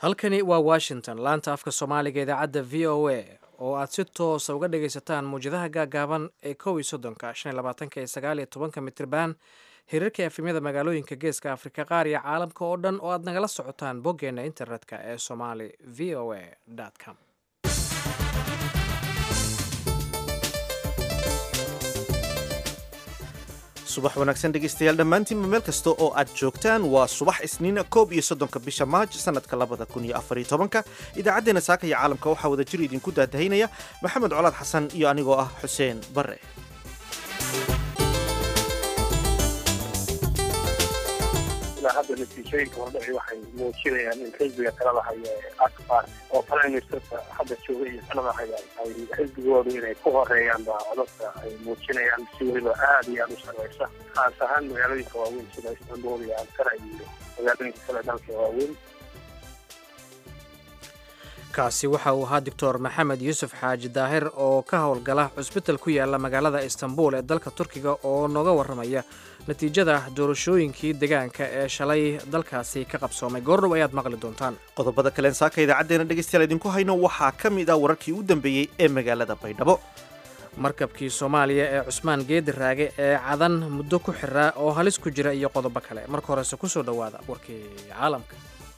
halkani waa washington laanta afka soomaaliga idaacadda v o a oo aad si toosa uga dhagaysataan muwjadaha gaagaaban ee kow iyo soddonka shan iyo labaatanka iyo sagaal iyo tobanka mitriban hirarka efemyada magaalooyinka geeska afrika qaar iyo caalamka oo dhan oo aad nagala socotaan boggeena internetka ee somali v o a com subax wanaagsan dhegaystayaal dhammaantiinba meel kasta oo aad joogtaan waa subax isniina koob iyo soddonka bisha maaj sanadka labada kun iyo afariyo tobanka idaacaddeenna saaka iyo caalamka waxaa wada jir idinku daadahaynaya maxamed colaad xasan iyo anigoo ah xuseen bare ilaa hadda natiijooyinka hordhaci waxay muujinayaan in xisbiga talada haya ee akbar oo prime ministerka hadda jooga iyo talada haya ay xisbigoodu inay ku horeeyaan baa codadka ay muujinayaan si weliba aada iyo aada u sarreysa khaas ahaan magaalooyinka waaweyn sida istanbul iyo ankara iyo magaalooyinka kale dalka waaweyn kaasi waxa uu ahaa doctor maxamed yuusuf xaaji daahir oo ka howlgala cusbital ku yaala magaalada istanbul ee dalka turkiga oo nooga warramaya natiijada doorashooyinkii deegaanka ee shalay dalkaasi ka qabsoomay goordhow ayaad maqli doontaan qodobada kaleen saaka idaacaddeenna dhegaystayaal idinku hayno waxaa ka mid ah wararkii u dambeeyey ee magaalada baydhabo markabkii soomaaliya ee cusmaan geedi raage ee cadan muddo ku xiraa oo halis ku jira iyo qodobo kale marka horese kusoo dhowaada warkii caalamka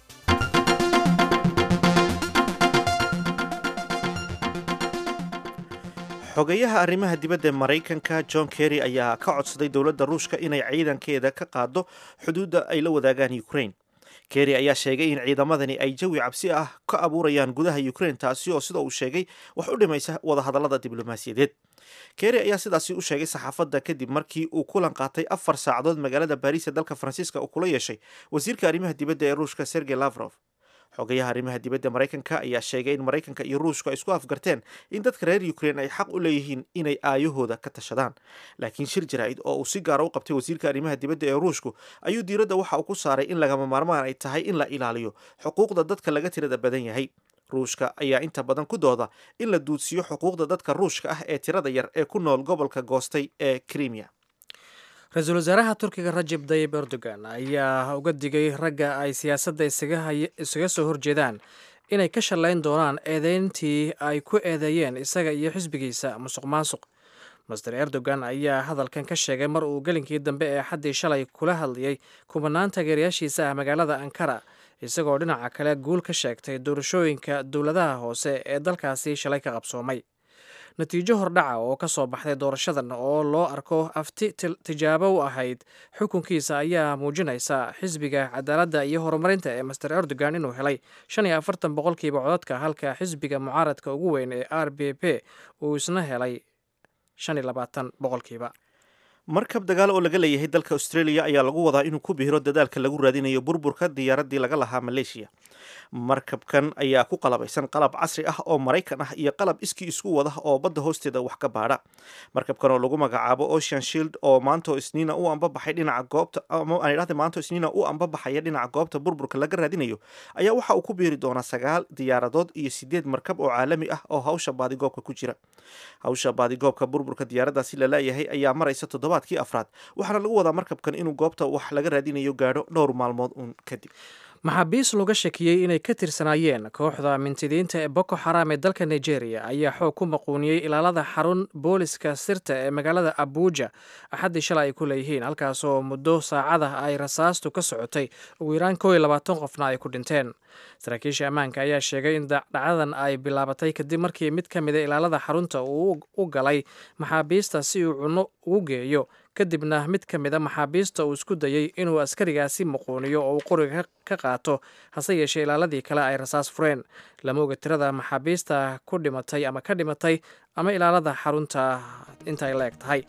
xogeyaha arrimaha dibadda ee maraykanka john kerry ayaa ka codsaday dowladda ruushka inay ciidankeeda ka qaado xuduudda ay la wadaagaan ukraine kerry ayaa sheegay in ciidamadani ay jawi cabsi ah ka abuurayaan gudaha ukraine taasi oo sida uu sheegay wax u dhimaysa wadahadallada diblomaasiyadeed kerry ayaa sidaasi u sheegay saxaafadda kadib markii uu kulan qaatay afar saacadood magaalada baariis ee dalka faransiiska uu kula yeeshay wasiirka arrimaha dibadda ee ruushka sergey lavrov xogayaha arrimaha dibadda maraykanka ayaa sheegay in maraykanka iyo ruushku ay isku afgarteen in dadka reer ukraine ay xaq u leeyihiin inay aayahooda ka tashadaan laakiin shir jaraa'id oo uu si gaara u qabtay wasiirka arrimaha dibadda ee ruushku ayuu diiradda waxa uu ku saaray in lagama maarmaan ay tahay in la ilaaliyo xuquuqda dadka laga tirada badan yahay ruushka ayaa inta badan ku dooda in la duudsiyo xuquuqda dadka ruushka ah ee tirada yar ee ku nool gobolka goostay ee crimea ra-iisul wasaaraha turkiga rajeb dayib erdogan ayaa uga digay ragga ay siyaasadda isaga soo horjeedaan inay ka shallayn doonaan eedeyntii ay ku eedeeyeen isaga iyo xisbigiisa musuq maasuq master erdogan ayaa hadalkan ka sheegay mar uu gelinkii dambe ee xaddii shalay kula hadlayay kubanaan taageerayaashiisa ah magaalada ankara isagoo dhinaca kale guul ka sheegtay doorashooyinka dowladaha hoose ee dalkaasi shalay ka qabsoomay natiijo hordhaca oo ka soo baxday doorashadan oo loo arko afti tijaabo u ahayd xukunkiisa ayaa muujinaysa xisbiga cadaaladda iyo horumarinta ee master erdogan inuu helay shan iyo afartan boqolkiiba codadka halka xisbiga mucaaradka ugu weyn ee r b p uu isna helay shan iyo labaatan boqolkiiba markab dagaal oo laga leeyahay dalka australia ayaa lagu wadaa inuu ku bihiro dadaalka lagu raadinayo burburka diyaaraddii laga lahaa maleeshiya markabkan ayaa ku qalabaysan qalab casri ah oo maraykan ah iyo qalab iskii isku wada oo badda hoosteeda wax ka baadha markabkan oo lagu magacaabo ocean shield oo maanto isniina u ambabaxay dhinaca goobta ama aan idhahda maanto isniina u ambabaxaya dhinaca goobta burburka laga raadinayo ayaa waxa uu ku biiri doonaa sagaal diyaaradood iyo sideed markab oo caalami ah oo hawsha baadigoobka ku jira hawsha baadigoobka burburka diyaaraddaasi la leeyahay ayaa maraysa toddobaadkii afraad waxaana lagu wadaa markabkan inuu goobta wax laga raadinayo gaadho dhowr maalmood uun kadib maxaabiis looga shakiyey inay ka tirsanaayeen kooxda mintidiinta ee boko xaram ee dalka nigeria ayaa xoog ku maquuniyey ilaalada xarun booliska sirta ee magaalada abuuja axaddii shalay ay ku leeyihiin halkaasoo muddo saacadah ay rasaastu ka socotay ugu yaraan kow iyo labaatan qofna ay ku dhinteen saraakiisha ammaanka ayaa sheegay in dhacdadan ay bilaabatay kadib markii mid ka mida ilaalada xarunta uu u galay maxaabiista si uu cunno ugu geeyo kadibna mid ka mida maxaabiista uu isku dayey inuu askarigaasi muquuniyo oo uu qoriga ka qaato hase yeeshee ilaaladii kale ay rasaas fureen lama oga tirada maxaabiista ku dhimatay ama ka dhimatay ama ilaalada xarunta intaay la eg tahay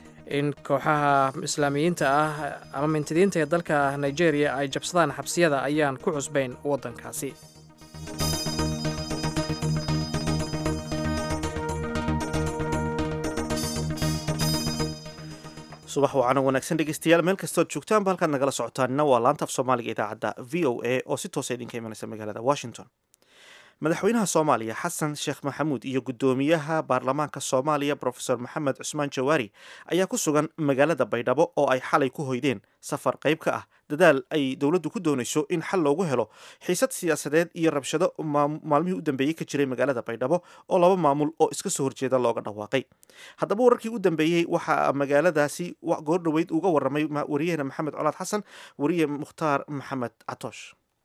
in kooxaha islaamiyiinta ah ama mintidiinta ee dalka nigeria ay jabsadaan xabsiyada ayaan ku cusbayn waddankaasi subax wacaana wanaagsan dhegeystayaal meel kastood joogtaanba halkaad nagala socotaanina waa laanta af soomaaliga idaacadda v o a oo si toosa idinka imanaysa magaalada washington madaxweynaha soomaaliya xasan sheekh maxamuud iyo guddoomiyaha baarlamaanka soomaaliya brofesor maxamed cusmaan jawaari ayaa ku sugan magaalada baydhabo oo ay xalay ku hoydeen safar qayb ka ah dadaal ay dowladdu ku doonayso in xal loogu helo xiisad siyaasadeed iyo rabshado maalmihii u dambeeyey ka jiray magaalada baydhabo oo laba maamul oo iska soo horjeeda looga dhawaaqay haddaba wararkii u dambeeyey waxaa magaaladaasi goordhoweyd uga warramay wariyahena maxamed colaad xasan wariye mukhtaar maxamed catoosh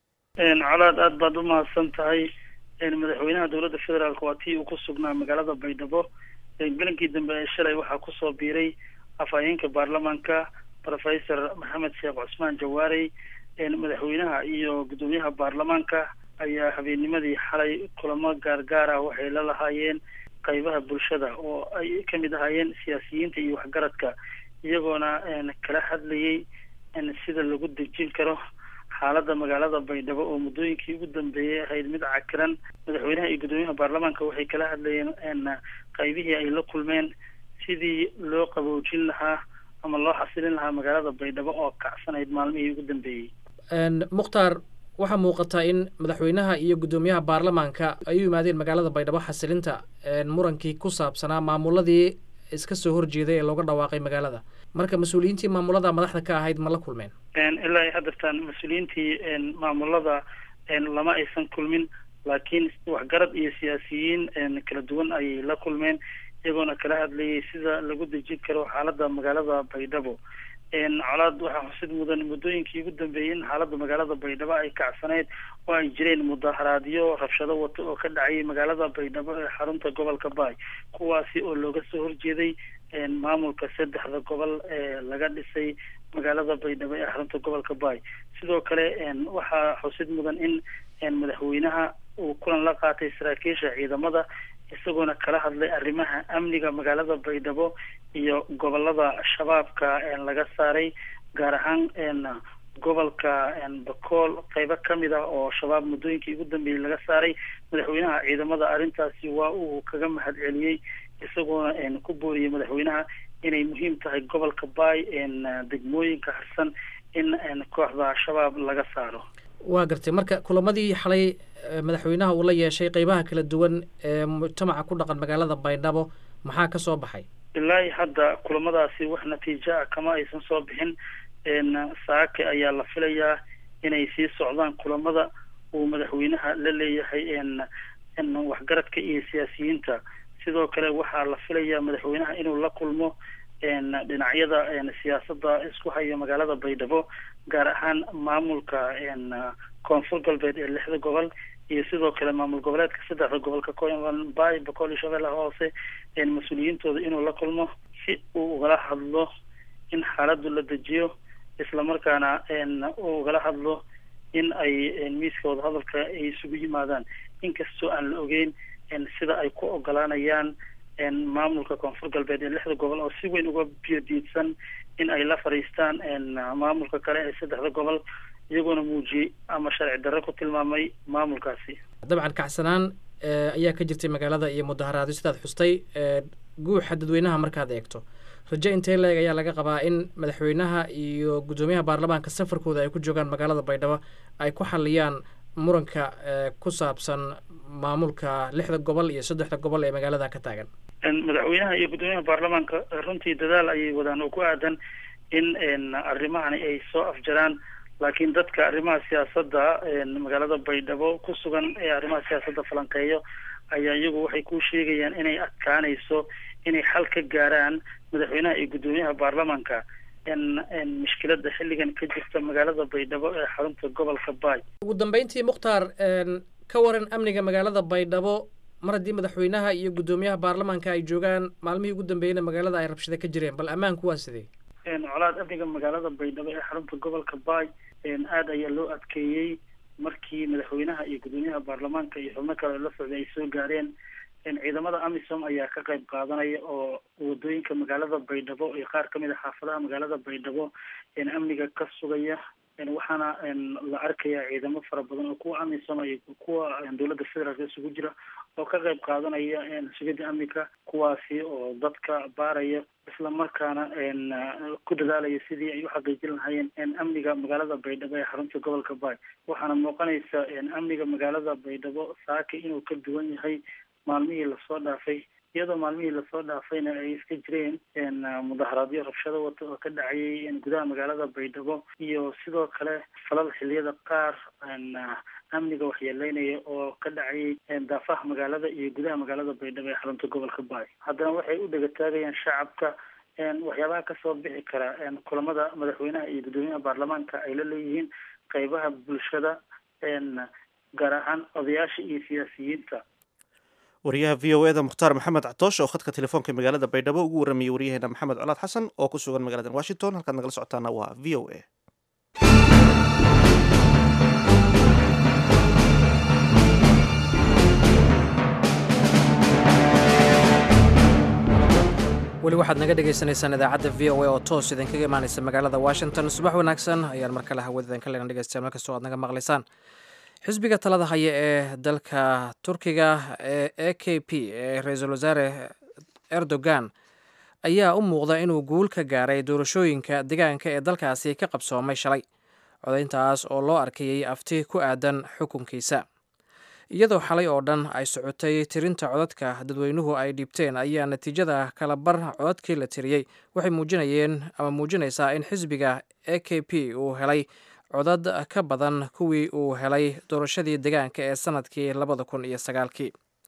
colaad aada baad u mahadsan tahay madaxweynaha dowladda federaalk waa tii uu ku sugnaa magaalada baydhabo gelinkii dambe ee shalay waxaa kusoo biiray afhayeenka baarlamaanka professor maxamed sheekh cusmaan jawaarey madaxweynaha iyo guddoomiyaha baarlamaanka ayaa habeennimadii xalay kulamo gaargaar ah waxay la lahaayeen qaybaha bulshada oo ay kamid ahaayeen siyaasiyiinta iyo waxgaradka iyagoona kala hadlayay sida lagu dejin karo xaaladda magaalada baydhabo oo muddooyinkii ugu dambeeyay ahayd mid cakiran madaxweynaha iyo guddoomiyaha baarlamaanka waxay kala hadlayeen qaybihii ay la kulmeen sidii loo qaboojin lahaa ama loo xasilin lahaa magaalada baydhabo oo kacsanayd maalmihii ugu dambeeyey mukhtaar waxaa muuqataa in madaxweynaha iyo guddoomiyaha baarlamaanka ay u yimaadeen magaalada baydhabo xasilinta murankii ku saabsanaa maamuladii iska soo horjeeday ee looga dhawaaqay magaalada marka mas-uuliyiintii maamulada madaxda ka ahayd ma la kulmeen ilaa haddartaan mas-uuliyiintii maamulada lama aysan kulmin laakiin waxgarad iyo siyaasiyiin kala duwan ayay la kulmeen iyagoona kala hadlayay sida lagu dejin karo xaaladda magaalada baydhabo colaad waxaa xusid mudan muddooyinkii ugu dambeeyey in xaaladda magaalada baydhabo ay kacsaneyd oo ay jireen mudaharaadyo rabshado wato oo ka dhacayay magaalada baydhabo ee xarunta gobolka baay kuwaasi oo looga soo horjeeday maamulka saddexda gobol ee laga dhisay magaalada baydhabo ee xarunta gobolka baay sidoo kale waxaa xusid mudan in madaxweynaha uu kulan la qaatay saraakiisha ciidamada isagoona kala hadlay arrimaha amniga magaalada baydhabo iyo gobolada shabaabka laga saaray gaar ahaan gobolka bakool qeybo kamid ah oo shabaab muddooyinkii ugu dambeeyey laga saaray madaxweynaha ciidamada arrintaasi waa uu kaga mahad celiyey isagoona ku booriyey madaxweynaha inay muhiim tahay gobolka baay degmooyinka harsan in kooxda shabaab laga saaro waa gartay marka kulamadii xalay madaxweynaha uu la yeeshay qeybaha kala duwan ee mujtamaca ku dhaqan magaalada baydhabo maxaa ka soo baxay ilaahi hadda kulamadaasi wax natiijo ah kama aysan soo bixin saake ayaa la filayaa inay sii socdaan kulamada uu madaxweynaha la leeyahay waxgaradka iyo siyaasiyiinta sidoo kale waxaa la filayaa madaxweynaha inuu la kulmo dhinacyada siyaasadda isku haya magaalada baydhabo gaar ahaan maamulka koonfur galbeed ee lixda gobol iyo sidoo kale maamul goboleedka saddexda gobolka bay bakool iyo shabeellaha hoose mas-uuliyiintooda inuu la kulmo si uu ugala hadlo in xaaladdu la dejiyo islamarkaana uu ugala hadlo in ay miiska wadahadalka ay isugu yimaadaan inkastoo aan la ogeyn sida ay ku ogolaanayaan maamulka koonfur galbeed ee lixda gobol oo si weyn uga biyodiidsan in ay la fadhiistaan maamulka kale ee saddexda gobol iyagoona muujiyey ama sharci darre ku tilmaamay maamulkaasi dabcan kacsanaan ayaa ka jirtay magaalada iyo mudaharaadyo sidaad xustay guuxa dadweynaha markaad eegto rajo intee leeg ayaa laga qabaa in madaxweynaha iyo guddoomiyaha baarlamaanka safarkooda ay ku joogaan magaalada baydhabo ay ku xaliyaan muranka ku saabsan maamulka lixda gobol iyo saddexda gobol ee magaalada ka taagan madaxweynaha iyo guddoomiyaha baarlamaanka runtii dadaal ayay wadaan oo ku aadan in arrimahani ay soo afjaraan laakiin dadka arrimaha siyaasadda magaalada baydhabo ku sugan ee arrimaha siyaasadda falanqeeyo ayaa iyagu waxay ku sheegayaan inay adkaanayso inay xal ka gaaraan madaxweynaha iyo guddoomiyaha baarlamaanka mushkilada xilligan ka jirta magaalada baydhabo ee xarunta gobolka baay ugu dambeyntii mukhtaar ka waran amniga magaalada baydhabo mar haddii madaxweynaha iyo guddoomiyaha baarlamaanka ay joogaan maalmihii ugu dambeeyeyna magaalada ay rabshada ka jireen bal ammaanku waa sidee colaad amniga magaalada baydhabo ee xarunta gobolka baay aada ayaa loo adkeeyey markii madaxweynaha iyo guddoomiyaha baarlamaanka iyo xubno kale la socday ay soo gaareen ciidamada amisom ayaa ka qayb qaadanaya oo wadooyinka magaalada baydhabo iyo qaar kamid a xaafadaha magaalada baydhabo amniga ka sugaya waxaana la arkaya ciidamo fara badan oo kuwa amisom iyo kuwa dowladda federaalk isugu jira oo ka qayb qaadanaya sugidda amnika kuwaasi oo dadka baaraya isla markaana ku dadaalaya sidii ay u xaqiijin lahaayeen amniga magaalada baydhabo ee xarunta gobolka baay waxaana muuqanaysa amniga magaalada baydhabo saaka inuu ka duwan yahay maalmihii lasoo dhaafay iyadoo maalmihii lasoo dhaafayna ay iska jireen mudaharaadyo rabshado wata oo ka dhacayay gudaha magaalada baydhabo iyo sidoo kale falal xiliyada qaar amniga waxyeeleynaya oo ka dhacayay daafaha magaalada iyo gudaha magaalada baydhabo ee xarunta gobolka baay haddana waxay u dhegataagayaan shacabka waxyaabaha kasoo bixi kara kulamada madaxweynaha iyo guddoomiyaha baarlamaanka ay la leeyihiin qeybaha bulshada gaar ahaan odayaasha iyo siyaasiyiinta wariyaha v o eda mukhtaar maxamed catoosh oo khadka telefoonka magaalada baydhabo ugu warramayey waryaheena maxamed colaad xasan oo ku sugan magaalada washington halkaad nagala socotaana waa v o a weli waxaad naga dhagaysanaysaan idaacadda v o a oo toos idinkaga imaanaysa magaalada washington subax wanaagsan ayaan mar kale hawadadan ka leena dhegeystayaal markastoo aad naga maqlaysaan xisbiga talada haya ee dalka turkiga ee a k p ee ra-iisul wasaare erdogan ayaa u muuqda inuu guul ka gaaray doorashooyinka deegaanka ee dalkaasi ka qabsoomay shalay codayntaas oo loo arkayay afti ku aadan xukunkiisa iyadoo xalay oo dhan ay socotay tirinta codadka dadweynuhu ay dhiibteen ayaa natiijada kala bar codadkii la tiriyey waxay muujinayeen ama muujinaysaa in xisbiga a k p uu helay codad ka badan kuwii uu helay doorashadii deegaanka ee sanadkii labada kun iyo sagaalkii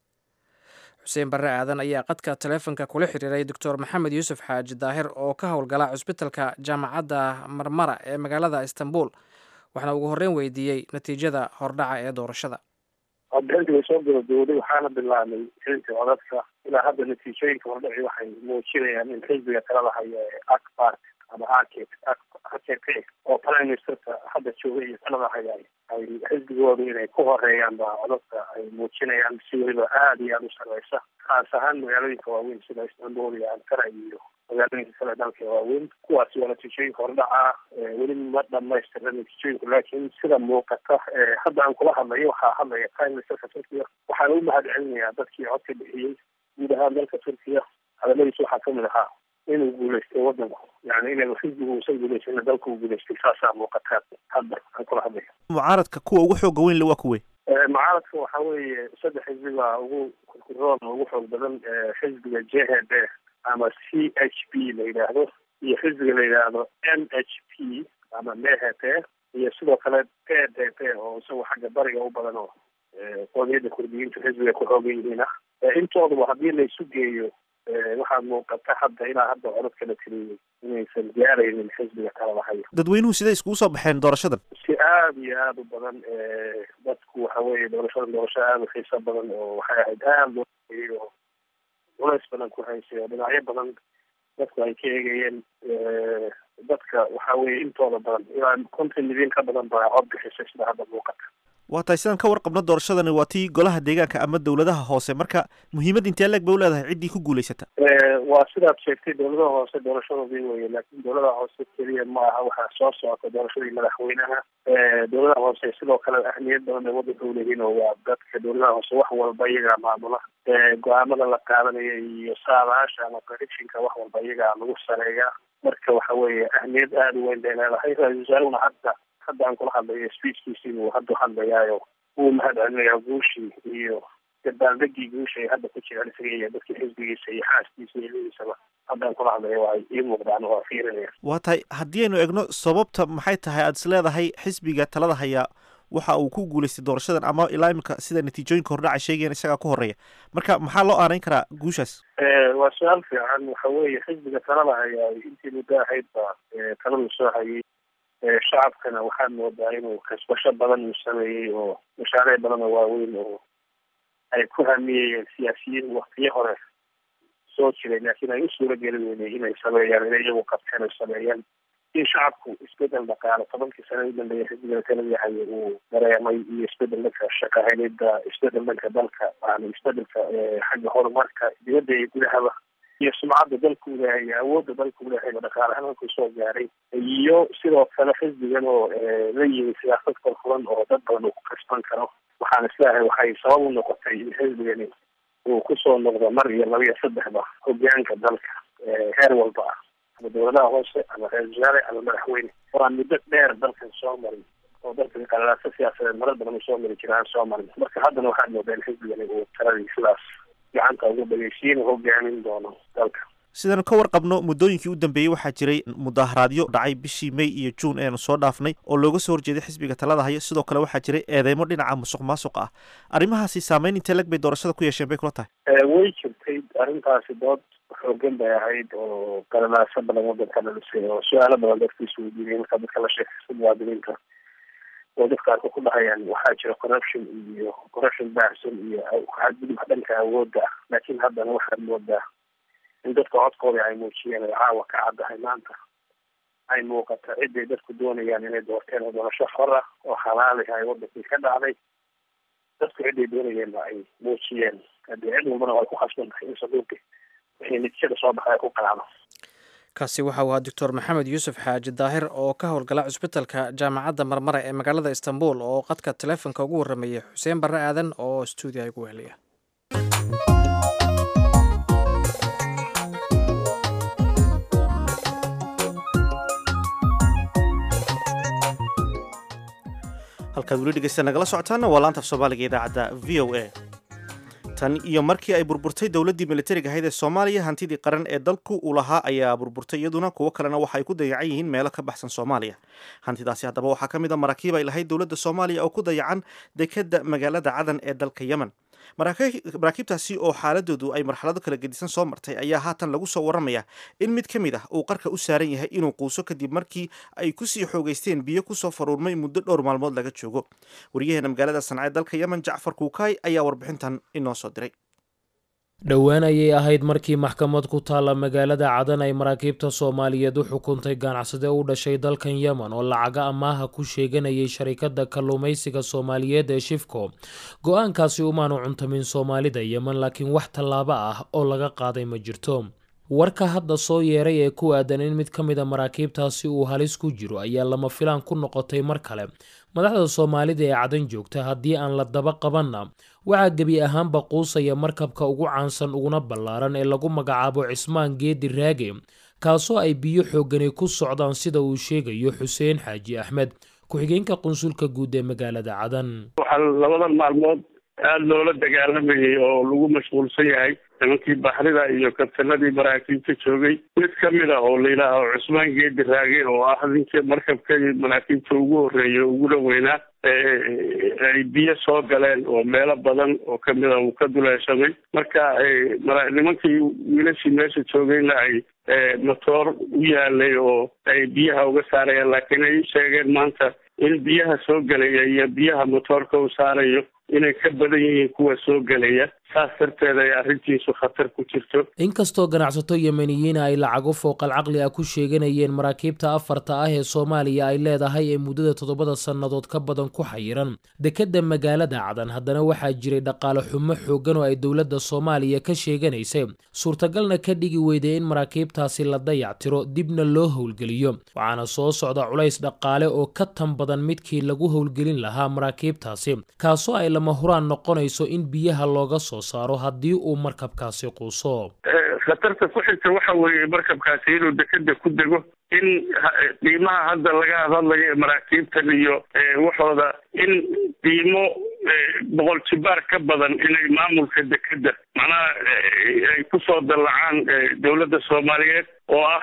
xuseen barre aadan ayaa qadka taleefonka kula xiriiray doctor maxamed yuusuf xaaji daahir oo ka howlgala cusbitalka jaamacadda marmara ee magaalada istanbul waxaana ugu horreyn weydiiyey natiijada hordhaca ee doorashada codbixinta way soo gabagabowday waxaana bilaabay xirinta codadka ilaa hadda natiijooyinka hordhaci waxay muujinayaan in xisbiga talada haya ee akbark ama arket akp oo prime ministerka hadda jooga iyo talada haya ay xisbigooda inay ku horeeyaan baa codadka ay muujinayaan si weliba aada iyo aada u sareysa khaas ahaan magaalooyinka waaweyn sida istanbul iyo ankara iyo magaalooyinka kale dalka waaweyn kuwaasi waa natiijooyinka hordhaca weli ma dhamaystira natiijooyinku laakiin sida muuqata hadda aan kula hadlayo waxaa hadlaya prime ministerka turkiya waxaana u mahad celinayaa dadkii codka bixiyey guud ahaan dalka turkiya hadaladiisa waxaa kamid ahaa inuu guuleystay wadanku yani inaynu xisbigu uusan guuleysan dalka uu guuleystay saasaa muuqataa hadda aan kula hadlaya mucaaradka kuwa ugu xooga weyn le waa kuwe mucaaradka waxa weeye saddex xisbi baa ugu kurkuroon ugu xoog badan xisbiga j h b ama c h p la yidhaahdo iyo xisbiga la yidhaahdo n h p ama m h p iyo sidoo kale p d p oo isagu xagga bariga u badan oo qoomiyadda kurdiyiintu xisbiga ku xoogan yihiin ah intooduba haddii la isu geeyo waxaa muuqata hadda ilaa hadda codadka la tiriyey inaysan gaaraynin xisbiga talada hayo dadweynuhu siday iskugu soo baxeen doorashadan si aada iyo aada u badan dadku waxa weeye doorashadan doorasho aada u xiiso badan oo waxay ahayd aada loo oo culays badan ku haysay oo dhinacyo badan dadku ay ka eegayeen dadka waxa weeye intooda badan ilaa konton milyan ka badan baa cod bixisay sida hadda muuqata waa tahay sidaan ka warqabno doorashadani waa tii golaha deegaanka ama dowladaha hoose marka muhiimad intee leeg bay u leedahay ciddii ku guulaysata waa sidaad sheegtay dowladaha hoose doorashadoodii weye laakiin dowladaha hoose keliya ma aha waxaa soo socota doorashadii madaxweynaha dowladaha hoose sidoo kale ahmiyad badan ay wadanka uleeyihiin oo waa dadka dowladaha hoose wax walba iyagaa maamula go-aamada la qaadanaya iyo saadaasha ama predictionka wax walba iyagaa lagu sareeyaa marka waxa weeye ahmiyad aada u weyn bay leedahay ra-isul wasaarehuna hadda hadda aan kula hadlayo speechkiisii buu hadda hadlayaayo wuu mahad celinayaa guushii iyo dabaaldegii guusha ay hadda ku jiraan isaga iyo dadkii xisbigiisa iyo xaaskiisa iyo ilmihiisaba hadda aan kula hadlayo waa ii muuqdaan waa fiirinaya waa tahay haddii aynu egno sababta maxay tahay aada is leedahay xisbiga talada hayaa waxa uu ku guulaystay doorashadan ama ilaa imika sida natiijooyinka hordhaca sheegayan isagaa ku horeeya marka maxaa loo aanayn karaa guushaas waa su-aal fiican waxa weeye xisbiga talada hayaa intii muddo ahayd baa taladu soo hayay shacabkana waxaad moodaa inuu kasbasho badan uu sameeyey oo mashaariic badan oo waaweyn oo ay ku hamiyeyeen siyaasiyiin waktiyo hore soo jiray laakiin ay u suura geli weynay inay sameeyaan inay iyagu qabteen ay sameeyaan in shacabku isbedel dhaqaale tobankii sane u dambeeya xisbiga talada haye uu dareemay iyo isbedel dhanka shaqahelida isbedel dhanka dalka yani isbedelka xagga horumarka dibadda iyo gudahaba iyo sumcadda dalku leehay iyo awoodda dalku leehayba dhaqaale ahaan halkuu soo gaaray iyo sidoo kale xisbigan oo la yimi siyaasad korfuran oo dad badan uu ku kasban karo waxaan isleeyahay waxay sabab u noqotay in xisbigani uu kusoo noqdo mar iyo laba iyo saddexba hogaanka dalka heer walba ah ama dawladaha hoose ama reer wasaare ama madaxweyne oo aan muddo dheer dalkan soo marin oo dalkan qalalaasa siyaasadeed marar badan uu soo mari jira aan soo marin marka haddana waxaad moodaa in xisbigani uu taladii sidaas gacanta ugu dhageysiin hogaamin doono dalka sidaan ka warqabno muddooyinkii u dambeeyey waxaa jiray mudaharaadyo dhacay bishii may iyo juun eanu soo dhaafnay oo looga soo horjeeday xisbiga talada haya sidoo kale waxaa jiray eedeymo dhinaca musuq maasuq ah arrimahaasi saameyn intee lag bay doorashada ku yeesheen bay kula tahay way jirtay arrintaasi dood xoogan bay ahayd oo qalalaaso badan wadanka dhalisay oo su-aalo badan dadkiisu weydiinay marka dadka la sheekaysta muwaadiniinta oo dadka arka ku dhahayaan waxaa jira corruption iyo corruption baahsan iyo xadgudub dhanka awoodda ah laakiin haddana waxaad moodaa in dadka codkooda ay muujiyeen ay caawa ka caddahay maanta ay muuqata ciday dadku doonayaan inay doorteen oo doorasho xor ah oo xalaali ay wadankii ka dhacday dadku ciday doonayeenna ay muujiyeen haddii cid walbana ay ku khasban tahay in saduuqi wixii natiijada soo baxay ay ku qanacdo kaasi waxa uu ahaa doctor maxamed yuusuf xaaji daahir oo ka howlgala cusbitalka jaamacadda marmara ee magaalada istanbul oo qadka taleefonka ugu warramayay xuseen barre aadan oo stuudiya ugu weheliya halkaad weli dhegeysta nagala socotaana waa laanta af soomaaliga idaacadda v o a tan iyo markii ay burburtay dowladdii militariga ahayd ee soomaaliya hantidii qaran ee dalku uu lahaa ayaa burburtay iyaduna kuwo kalena waxa ay ku dayacan yihiin meelo ka baxsan soomaaliya hantidaasi haddaba waxaa ka mid a maraakiib ay lahayd dowladda soomaaliya oo ku dayacan dekadda magaalada cadan ee dalka yemen maraakiibtaasi oo xaaladoodu ay marxalado kala gedisan soo martay ayaa haatan lagu soo warramaya in mid ka mid ah uu qarka u saaran yahay inuu quuso kadib markii ay kusii xoogeysteen biyo kusoo faruurmay muddo dhowr maalmood laga joogo wariyaheena magaalada sanca ee dalka yemen jacfar kuukaay ayaa warbixintan inoo soo diray dhowaan ayay ahayd markii maxkamad ku taalla magaalada cadan ay maraakiibta soomaaliyeed u xukuntay ganacsade u dhashay dalkan yemen oo lacaga amaaha ku sheeganayay sharikadda kalluumaysiga soomaaliyeed ee shifco go-aankaasi umaanu cuntamin soomaalida yemen laakiin wax tallaabo ah oo laga qaaday ma jirto warka hadda soo yeeray ee ku aadan in mid ka mid a maraakiibtaasi uu halis ku jiro ayaa lama filaan ku noqotay mar kale madaxda soomaalida ee cadan joogta haddii aan la daba qabanna waxaa gebi ahaanba quusaya markabka ugu caansan uguna ballaaran ee lagu magacaabo cismaan geedi raage kaasoo ay biyo xoogani ku socdaan sida uu sheegayo xuseen xaaji axmed ku-xigeenka qunsulka guud ee magaalada cadan waxaa labadan maalmood aada loola dagaalamayay oo lagu mashquulsan yahay nimankii baxrida iyo kabtanadii maraakiibta joogay mid ka mid ah oo layidhaaho cusmaan geedi raage oo ah ninkii markabkii maraakiibta ugu horreeyay uguna weynaa ay biyo soo galeen oo meelo badan oo kamid a uu ka duleeshamay marka nimankii wiilashii meesha joogayna ay motoor u yaalay oo ay biyaha uga saarayaan laakiin ay sheegeen maanta in biyaha soo gelaya iyo biyaha motoorka u saarayo inay ka badan yihiin kuwa soo gelaya saas darteed ay arrintiisu khatar ku jirto inkastoo ganacsato yemeniyiina ay lacago fooqal caqli ah ku sheeganayeen maraakiibta afarta ah ee soomaaliya ay leedahay ee muddada toddobada sannadood ka badan ku xayiran dekedda magaalada cadan haddana waxaa jiray dhaqaale xumo xooggan oo ay dowladda soomaaliya ka sheeganaysay suurtagalna ka dhigi weyday in maraakiibtaasi la dayactiro dibna loo howlgeliyo waxaana soo socda culays dhaqaale oo ka tan badan midkii lagu howlgelin lahaa maraakiibtaasi kaasoo ay lama huraan noqonayso in biyaha looga soo saaro haddii uu markabkaasi quuso khatarta ku xigta waxa weeye markabkaasi inuu dekeda ku dego in qiimaha hadda laga hadlayo ee maraakiibtan iyo waxooda in qiimo boqol jibaar ka badan inay maamulka dekeda macnaha ay kusoo dallacaan dowladda soomaaliyeed oo ah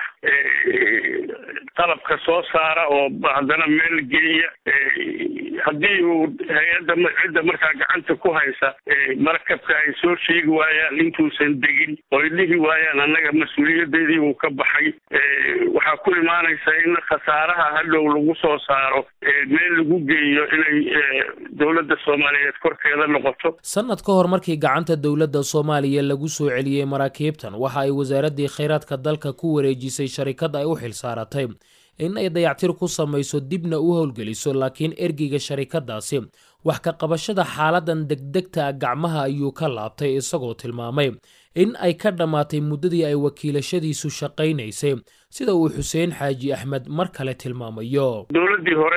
qalabka soo saara oo haddana meel geeya haddii uu hay-adda cidda markaa gacanta ku haysa markabka ay soo sheegi waayaan intuusan degin oo ay dhihi waayaan annaga mas-uuliyadeedii uu ka baxay waxaa ku imaanaysa in khasaaraha hadhow lagu soo saaro meel lagu geeyo inay dowladda soomaaliyeed korkeeda noqoto sanad ka hor markii gacanta dowladda soomaaliya lagu soo celiyey maraakiibtan waxa ay wasaaraddii khayraadka dalka ku wareejisay sharikad ay u xilsaaratay in ay dayactir ku samayso dibna u howlgeliso laakiin ergeyga sharikadaasi wax ka qabashada xaaladan degdegta ah gacmaha ayuu ka laabtay isagoo tilmaamay in ay ka dhammaatay muddadii ay wakiilashadiisu shaqaynaysay sida uu xuseen xaaji axmed mar kale tilmaamayo dowladdii hore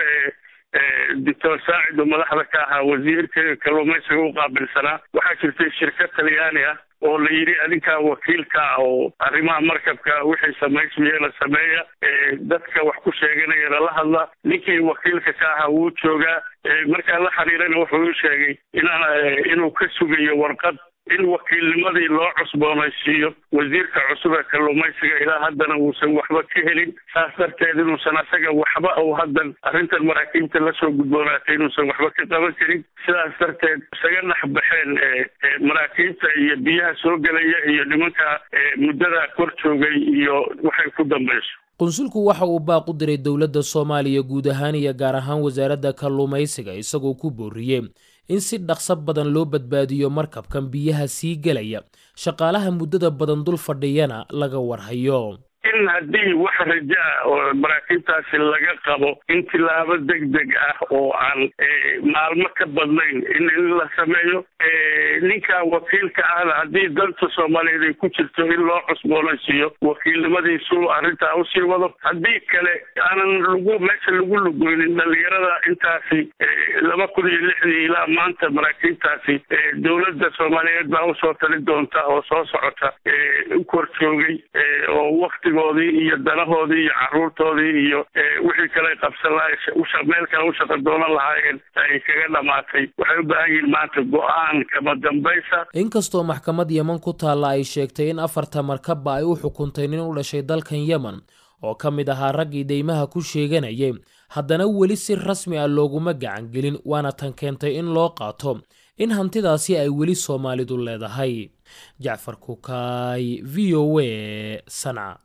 ee doctor saacid oo madaxda ka ahaa wasiirka kalluumaysiga u qaabilsanaa waxaa jirtay shirkad talyaani ah oo la yidhi adinkaa wakiilka ah oo arrimaha markabka wixii samaysmayana sameeya dadka wax ku sheeganayana la hadla ninkii wakiilka ka ahaa wuu joogaa markaan la xiriirana wuxuu ii sheegay inaan inuu ka sugayo warqad in wakiilnimadii loo cusboonaysiiyo wasiirka cusub ee kalluumaysiga ilaa haddana uusan waxba ka helin saas darteed inuusan asaga waxba uu haddan arrintan maraakiibta lasoo gudboonaatay inuusan waxba ka qaban karin sidaas darteed isaga naxbaxeen maraakiibta iyo biyaha soo gelaya iyo nimanka muddada kor joogay iyo waxay ku dambayso qunsulku waxa uu baaq u diray dowladda soomaaliya guud ahaan iyo gaar ahaan wasaaradda kalluumaysiga isagoo ku booriyey in si dhaqso badan loo badbaadiyo markabkan biyaha sii gelaya shaqaalaha muddada badan dul fadhiyana laga warhayo in haddii wax raja ah oo maraakiibtaasi laga qabo in tilaabo deg deg ah oo aan maalmo ka badnayn in in la sameeyo ninka wakiilka ahna haddii danta soomaaliyeed ay ku jirto in loo cusboonaysiiyo wakiilnimadiisu arrintaa usii wado haddii kale aanan lagu meesha lagu lugoynin dhalinyarada intaasi laba kun iyo lixdii ilaa maanta maraakiibtaasi dowladda soomaaliyeed baa usoo tali doonta oo soo socota u kor joogay oo wakti iyo danahoodii iyo caruurtoodii iyo wixii kale qabsan laha meel kale u shaqa doonan lahaayeen ay kaga dhamaatay waxay u baahan yihiin maanta go-aan kama dambaysa inkastoo maxkamad yeman ku taalla ay sheegtay in afarta markabba ay u xukuntay nin u dhashay dalkan yemen oo ka mid ahaa raggii deymaha ku sheeganayay haddana weli si rasmi ah looguma gacan gelin waana tan keentay in loo qaato in hantidaasi ay weli soomaalidu leedahay jacfar kukaay v o a sanca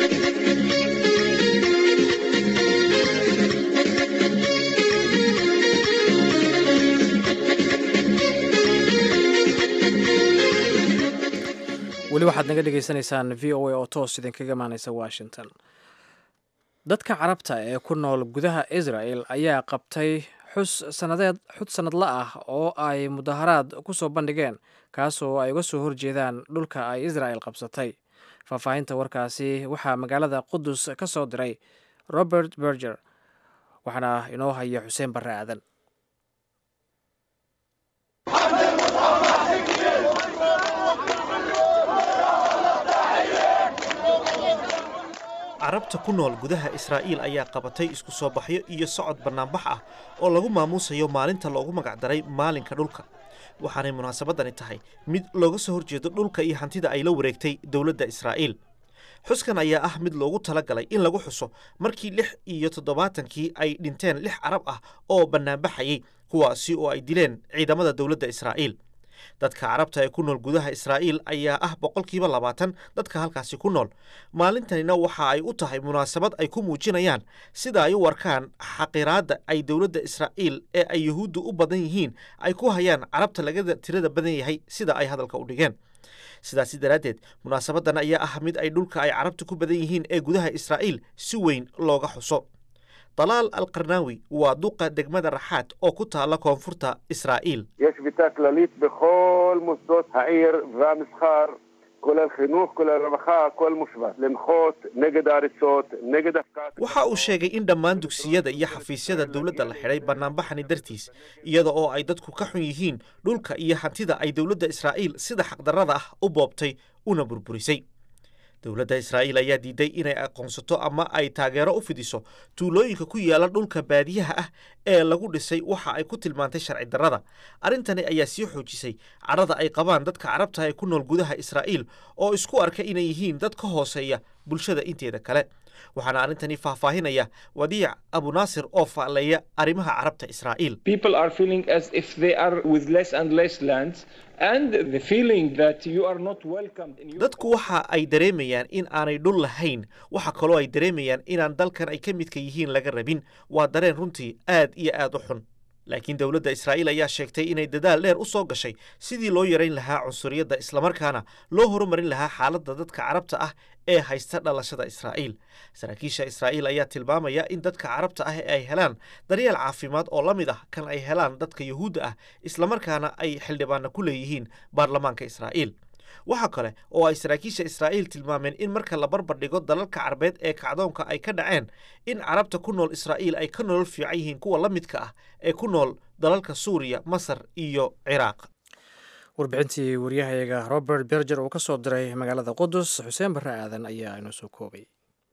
weli waxaad naga dhagaysanaysaan v o a oo toos idinkaga imaaneysa washington dadka carabta ee ku nool gudaha israel ayaa qabtay xus sanadeed xud sanadla ah oo ay mudaharaad ku soo bandhigeen kaasoo ay uga soo horjeedaan dhulka ay israel qabsatay faahfaahinta warkaasi waxaa magaalada qudus ka soo diray robert berger waxaana inoo haya xuseen barre aadan carabta ku nool gudaha israa'iil ayaa qabatay isku soo baxyo iyo socod bannaanbax ah oo lagu maamuusayo maalinta loogu magacdaray maalinka dhulka waxaanay munaasabadani tahay mid looga soo horjeedo dhulka iyo hantida ay la wareegtay dowladda israa'iil xuskan ayaa ah mid loogu talagalay in lagu xuso markii lix iyo toddobaatankii ay dhinteen lix carab ah oo bannaanbaxayay kuwaasi oo ay dileen ciidamada dowladda israa'iil dadka carabta ee ku nool gudaha israa'iil ayaa ah boqolkiiba labaatan dadka halkaasi ku nool maalintanina waxa ay u tahay munaasabad ay ku muujinayaan sida ay u arkaan xaqiraadda ay dowladda israa'iil ee ay yuhuuddu u badan yihiin ay ku hayaan carabta laga tirada badan yahay sida ay hadalka u dhigeen sidaasi daraaddeed munaasabadan ayaa ah mid ay dhulka ay carabta ku badan yihiin ee gudaha israa'iil si weyn looga xuso dalaal alqarnaawi waa duqa degmada raxaad oo ku taala koonfurta israa'iil יש שביתה כללית בכל מוסדות העיר והמסחר, כולל חינוך, כולל רווחה, הכל מושבת. למחות נגד ההריסות, נגד הפקעת... waxa uu sheegay in dhammaan dugsiyada iyo xafiisyada dowladda la xidhay bannaanbaxani dartiis iyada oo ay dadku ka xun yihiin dhulka iyo hantida ay dowladda israa'iil sida xaqdarrada ah u boobtay una burburisay dowladda israa'iil ayaa diiday inay aqoonsato ama ay taageero u fidiso tuulooyinka ku yaala dhulka baadiyaha ah ee lagu dhisay waxa ay ku tilmaantay sharci darrada arrintani ayaa sii xoojisay cadhada ay qabaan dadka carabta ee ku nool gudaha israa'iil oo isku arka inay yihiin dad ka hooseeya bulshada inteeda kale waxaana arrintani faahfaahinaya wadiic abunaasir oo faalleeya arrimaha carabta israa'iil people are feeling as if they are with less and less lands and the feeling that you are not welcomed in your dadku waxa ay dareemayaan in aanay dhul lahayn waxa kaloo ay dareemayaan inaan dalkan ay ka midka yihiin laga rabin waa dareen runtii aad iyo aad u xun laakiin dowladda israa'iil ayaa sheegtay inay dadaal dheer u soo gashay sidii loo yarayn lahaa cunsuriyadda islamarkaana loo horumarin lahaa xaaladda dadka carabta ah ee haysta dhalashada israa'iil saraakiisha israa'iil ayaa tilmaamaya in dadka carabta ah ay helaan daryeel caafimaad oo la mid ah kan ay helaan dadka yuhuudda ah islamarkaana ay xildhibaana ku leeyihiin baarlamaanka israa'iil waxa kale oo ay saraakiisha israa'iil tilmaameen in marka la barbar dhigo dalalka carbeed ee kacdoonka ay ka dhaceen in carabta ku nool israa'iil ay ka nolol fiican yihiin kuwa la midka ah ee ku nool dalalka suuriya masar iyo ciraaq warbixintii waryahayaga robert berger uu ka soo diray magaalada qudus xuseen barre aadan ayaa inoo soo koobay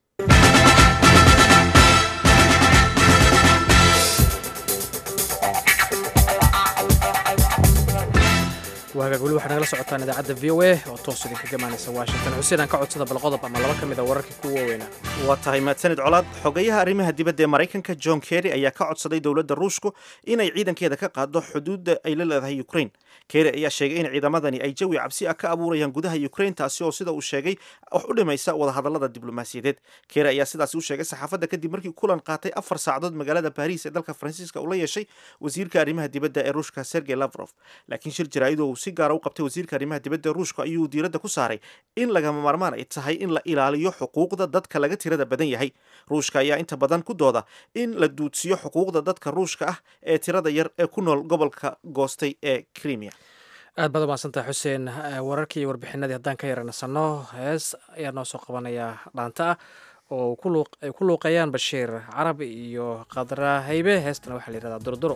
waagaag weli waxaa nagala socotaan idaacadda v o a oo toos idinka gamaanaysa washington xuseen aan ka codsada bal qodob ama laba ka mid a wararkii kuwa waaweynaa waa tahay mahadsanid colaad xogeyaha arrimaha dibadda ee maraykanka john kerry ayaa ka codsaday dowladda ruushku inay ciidankeeda ka qaado xuduudda ay la leedahay ukraine kerry ayaa sheegay in ciidamadani ay jawi cabsi ah ka abuurayaan gudaha ukraine taasi oo sida uu sheegay wax u dhimaysa wadahadallada diblomaasiyadeed kerry ayaa sidaasi u sheegay saxaafadda kadib markii kulan qaatay afar saacadood magaalada baariis ee dalka faransiiska uu la yeeshay wasiirka arrimaha dibadda ee ruushka sergey lavrov laakiin shir jaraa'idoo uu si gaara u qabtay wasiirka arrimaha dibadda ee ruushka ayuu diiradda ku saaray in lagama maarmaan ay tahay in la ilaaliyo xuquuqda dadka laga tirada badan yahay ruushka ayaa inta badan ku dooda in la duudsiyo xuquuqda dadka ruushka ah ee tirada yar ee ku nool gobolka goostay ee crimea aad baad umahadsantaha xuseen wararkii iyo warbixinadii haddaan ka yaranasano hees ayaa noo soo qabanayaa dhaanta ah oo ay ku luuqeeyaan bashiir carab iyo qadra haybe heestana waxaa la yihahdaa durduro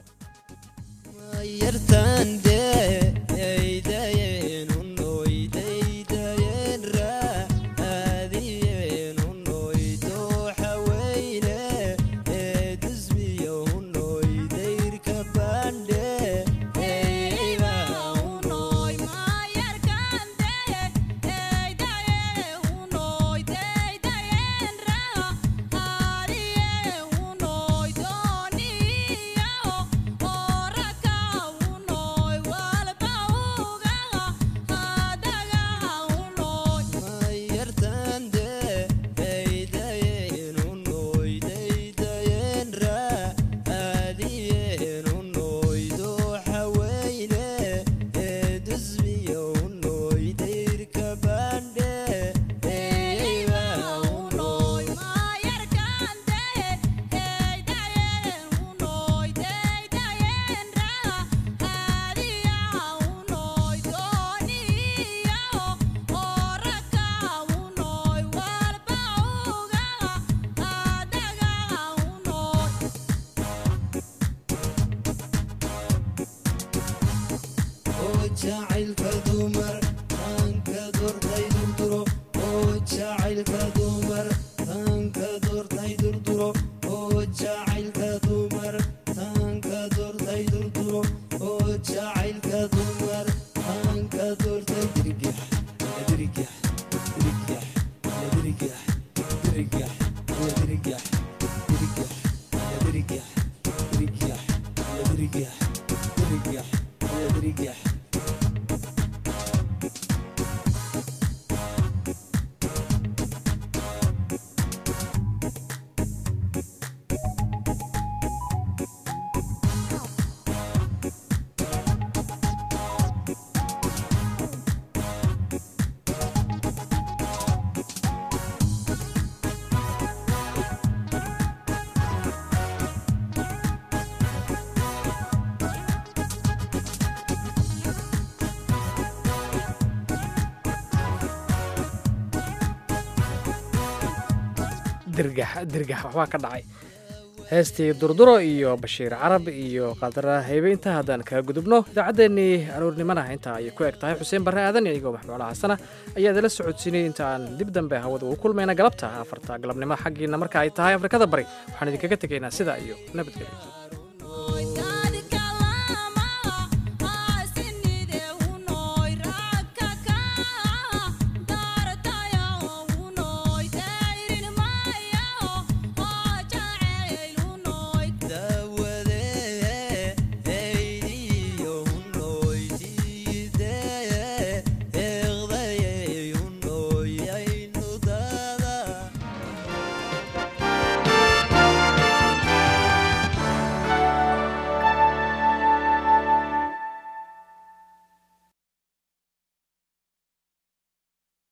dirgax dirgax waxbaa ka dhacay heestii durduro iyo bashiir carab iyo qadra haybe intaa haddaan kaga gudubno idaacaddeenii aroornimana intaa ayay ku eg tahay xuseen barre aadan iyagoo maxmuula xasana ayaa idinla socodsiinay inta aan dib dambe hawada ugu kulmayna galabta afarta galabnimo xaggiina marka ay tahay afrikada bari waxaan idinkaga tegaynaa sidaa iyo nabadgelyo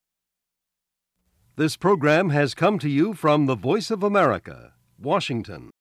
This program has come to you from the Voice of America, Washington.